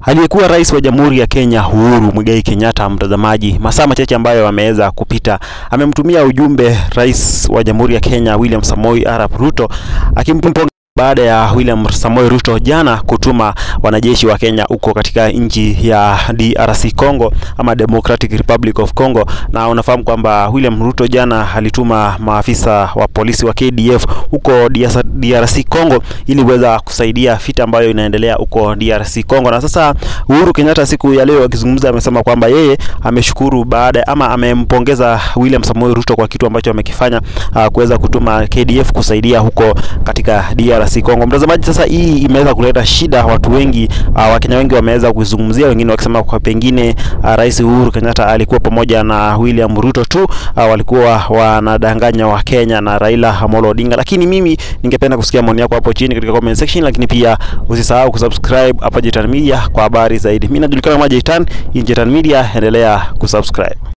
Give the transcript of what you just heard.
Aliyekuwa rais wa Jamhuri ya Kenya Uhuru Muigai Kenyatta, mtazamaji, masaa machache ambayo ameweza kupita, amemtumia ujumbe rais wa Jamhuri ya Kenya William Samoei Arap Ruto akimpongeza baada ya William Samoei Ruto jana kutuma wanajeshi wa Kenya huko katika nchi ya DRC Congo ama Democratic Republic of Congo, na unafahamu kwamba William Ruto jana alituma maafisa wa polisi wa KDF huko DRC Congo ili kuweza kusaidia vita ambayo inaendelea huko DRC Congo. Na sasa Uhuru Kenyatta siku ya leo akizungumza, amesema kwamba yeye ameshukuru baada ama amempongeza William Samoei Ruto kwa kitu ambacho amekifanya, uh, kuweza kutuma KDF kusaidia huko katika DRC Kongo. Mtazamaji, sasa hii imeweza kuleta shida, watu wengi uh, Wakenya wengi wameweza kuizungumzia, wengine wakisema kwa pengine uh, Rais Uhuru Kenyatta alikuwa pamoja na William Ruto tu uh, walikuwa wanadanganya Wakenya na Raila Amolo Odinga, lakini mimi ningependa kusikia maoni yako hapo chini katika comment section, lakini pia usisahau kusubscribe hapa Jetan Media kwa habari zaidi. Mimi najulikana kama Jetan, hii Jetan Media, endelea kusubscribe.